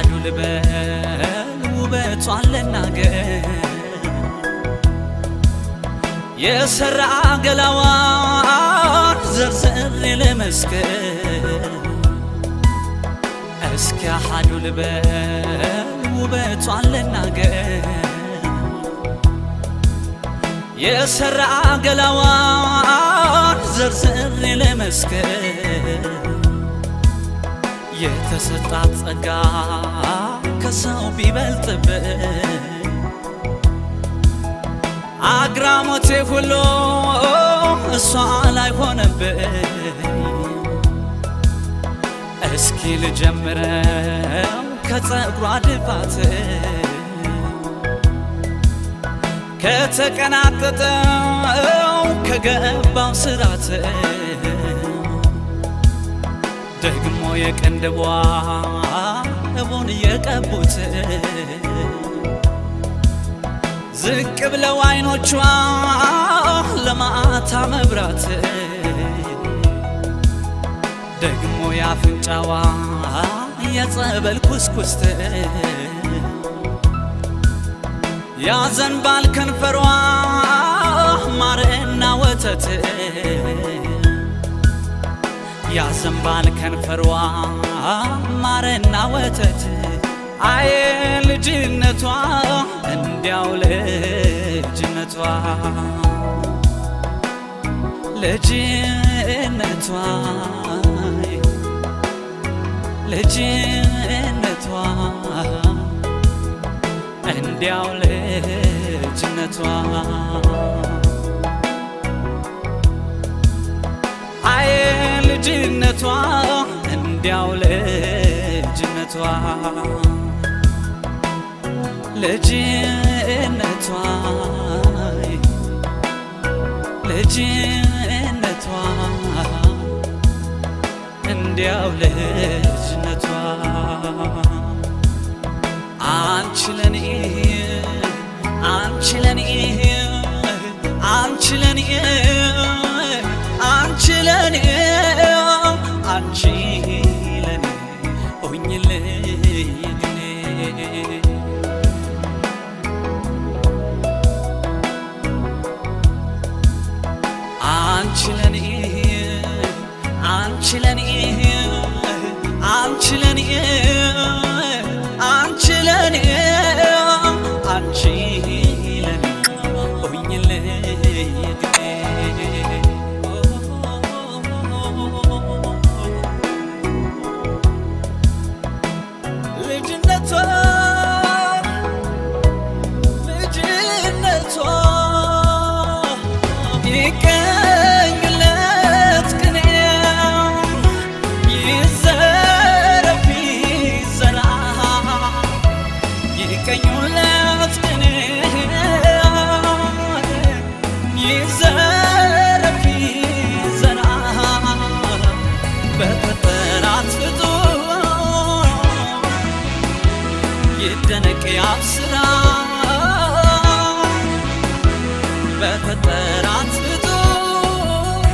አሃዱ ልበል ውበቷን ልናገር የሰራ ገላዋን ዘርዝሬ ልመስክር እስኪ አሃዱ ልበል ውበቷን ልናገር የሰራ ገላዋን ዘርዝሬ ልመስክር የተሰጣት ጸጋ ከሰው ቢበልጥብን አግራሞቴ ሁሉ እሷ ላይ ሆነብኝ። እስኪ ልጀምረው ከጸጉሯ ድፋት ከተቀናጠጠው ከገባው ስራት ደግሞ የቅንድቧ እቡን የቀቡት ዝቅ ብለው አይኖቿ ለማታ መብራት ደግሞ የአፍንጫዋ የጸበል ኩስኩስት ያዘንባል ከንፈሯ ማርና ወተት ያዘንባል ከንፈሯ ማርና ወተት አየ ልጅነቷ እንዲያው ልጅነቷ ልጅነቷ ልጅነቷ እንዲያው ልጅነቷ አየ ልጅነቷ እንዲያው ልጅነቷ ልጅነቷ ልጅነቷ እንዲያው ልጅነቷ አንቺ ለኔ አንቺ ለኔ አንቺ ለኔ አንቺ ለኔ አንቺ ለኔ ሆኝልኝ አንቺ ለኔ አንቺ ለኔ አንቺ ለኔ አንቺ ለኔ አንቺ ለኔ ሆኝልኝ ልጅነቷ ልጅነቷ ይቀኝለት ቅኔው ይዘረፍ ይዘራ ይቀኙለት ቅኔው ይዘረፍ ይዘራ በፈጠራት ፍጡር ይደነቅ ያብስራ በፈጠራት ፍጡር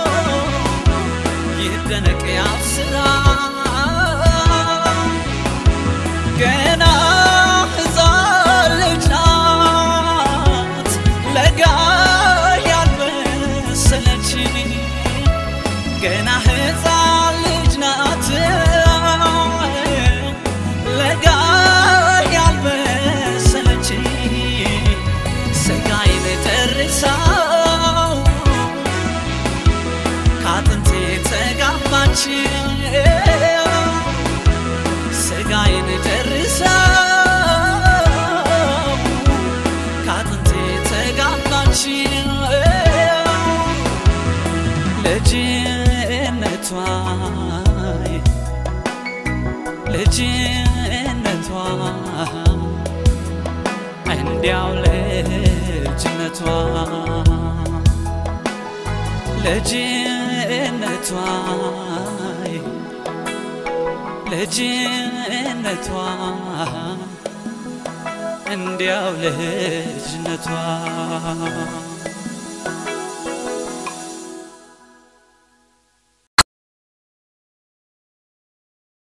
ይደነቅ ያብስራ ገና ሕፃን ልጅ ናት ለጋ ያልበሰለች ገና ሕፃን ልጅ ናት ለጋ ያልበሰለች ስጋዬን ጨርሳው ከአጥንቴ ተጋባች ስጋዬን ጨርሳው ከአጥንቴ ተጋባች ልጅነቷ ልጅነቷ እንዲያው ልጅነቷ ልጅነቷ ልጅነቷ እንዲያው ልጅነቷ